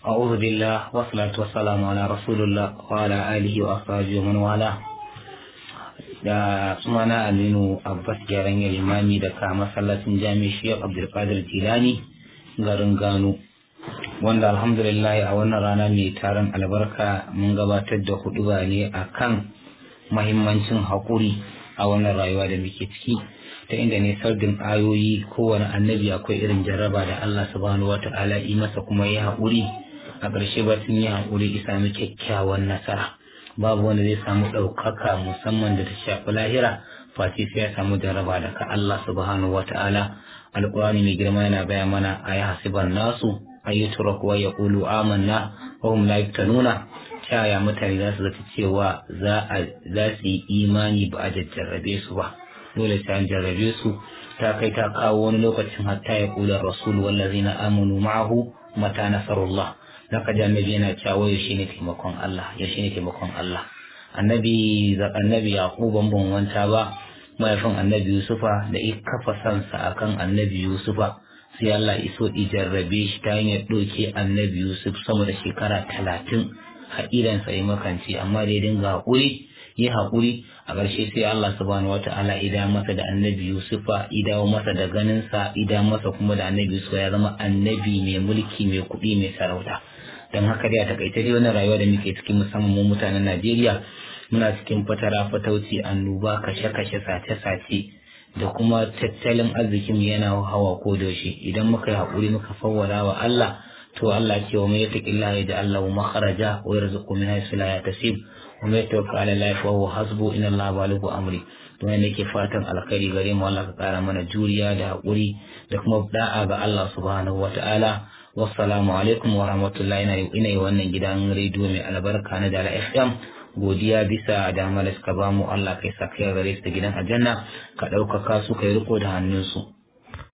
أعوذ بالله والصلاة والسلام على رسول الله وعلى آله وأصحابه ومن والاه da sunana Aminu Abbas gyaran limami daga masallacin jami'a Sheikh Abdulkadir Jilani garin Gano wanda alhamdulillah a wannan rana mai taron albarka mun gabatar da huduba ne akan mahimmancin haƙuri a wannan rayuwa da muke ciki ta inda ne sardin ayoyi kowane annabi akwai irin jarraba da Allah subhanahu wata'ala yi masa kuma ya haƙuri a ƙarshe ba sun yi haƙuri isa mu kyakkyawan nasara babu wanda zai samu ɗaukaka musamman da ta shafi lahira face sai ya samu jarraba daga Allah subhanahu wata'ala alƙur'ani mai girma yana gaya mana a yi hasiban nasu ayyutura kuwa ya ƙulu amanna wa hum la yaftanuna ta yaya mutane za su zata cewa za su yi imani ba a jarrabe su ba dole sai an jarrabe su ta kai ta kawo wani lokacin hatta ya kula rasul wallazina amanu ma'ahu mata nasarullah zaka ji annabi yana cewa yaushe ne taimakon Allah yaushe ne taimakon Allah annabi annabi yaqub ban ban wanta ba mahaifin annabi yusufa da ya kafa sansa akan annabi yusufa sai Allah iso ijarrabe shi ta hanyar ɗauke annabi yusuf sama da shekara talatin haƙilansa ya makanci amma da ya dinga haƙuri yi haƙuri a ƙarshe sai Allah subhanahu wata'ala ida masa da annabi Yusufa idawo masa da ganinsa ida masa kuma da annabi Yusufa ya zama annabi mai mulki mai kuɗi mai sarauta don haka dai a takaice dai wannan rayuwa da muke cikin musamman mu mutanen Najeriya muna cikin fatara fatauci annoba kashe-kashe sace-sace da kuma tattalin arzikin yana hawa ko da idan muka yi haƙuri muka fawwara wa Allah to Allah ce wa mai yattaqillaha yaj'al lahu makhraja wa yarzuqhu min haythu la yahtasib wa mai tawakkal ala Allah fa huwa hasbu inna Allah balighu amri to ne nake fatan alkhairi gare mu Allah ka kara mana juriya da hakuri da kuma da'a ga Allah subhanahu wata'ala wassalamu alaikum wa rahmatullahi ina ina yi wannan gidan rediyo mai albarka na Dala FM godiya bisa damar da suka bamu Allah kai sa kai gare su da gidan aljanna ka ɗaukaka su kai riko da hannunsu